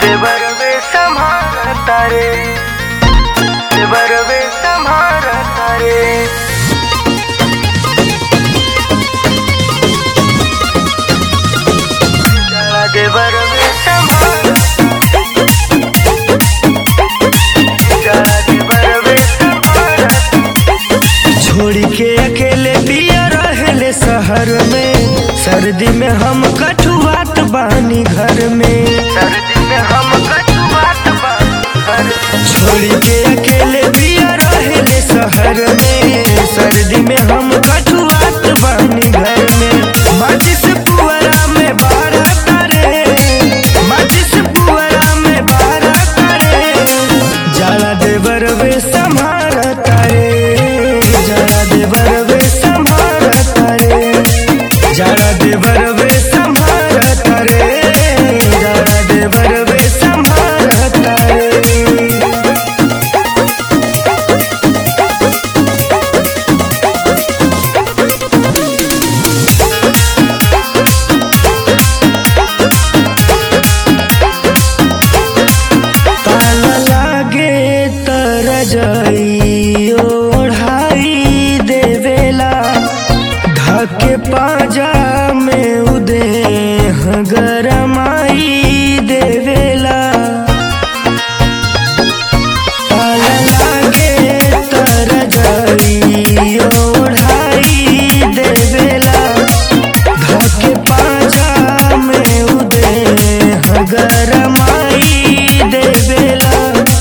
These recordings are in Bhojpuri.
बरवे संभारता रे बरवे संभारता रे जरा दे बरवे संभार जरा दे बरवे संभार छोड़ी के अकेले पिया रहले शहर में सर्दी में हम कठुआत बानी घर में सर्दी में हम कटुआत बार छोड़ी के अकेले पिया रहले शहर में सर्दी में हम कठुआत बानी घर में माचिस पुअरा में बारा करे माचिस पुअरा में बारा करे जाला देवर वे संभार तारे जाला देवर वे संभार तारे जाला देवर वे संभार तारे जाला देवर वे संभार तारे ताला लागे तरजई ओढ़ाई देवेला ढके पाजा में उदे गरमाई देवेला ताला लागे तरजई ओढ़ाई देवेला ढके पाजा में उदे गरमाई देवेला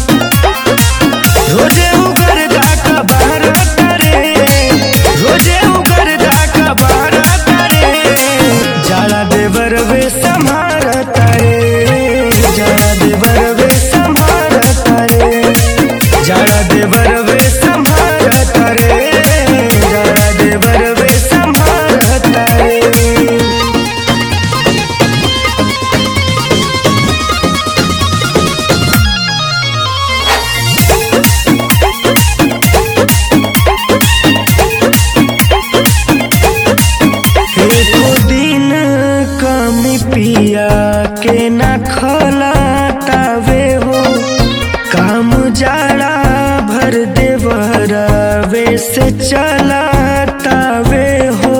रोजे उगर दाका बारा करे रोजे उगर दाका बारा करे जाला देवर वे संभार तारे जाला देवर वे संभार तारे जाला देवर वे संभार तारे जाला देवर वे संभार तारे एको दिन कमी पिया के ना खलातावे हो काम जाड़ा भर देवरवे से चलातावे हो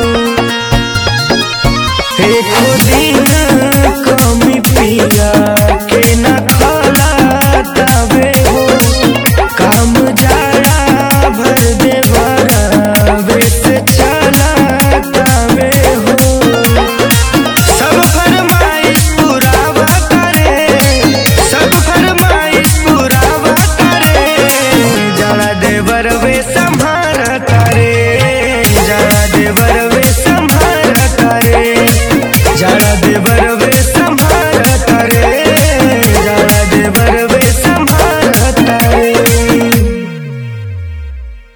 एको दिन कमी पिया के ना खलातावे हो काम जाड़ा भर देवरवे से चलातावे हो सब फरमाइश पुरावा करे सब फरमाइश पुरावा करे जड़ा देवर वे संभार करे जड़ा देवर वे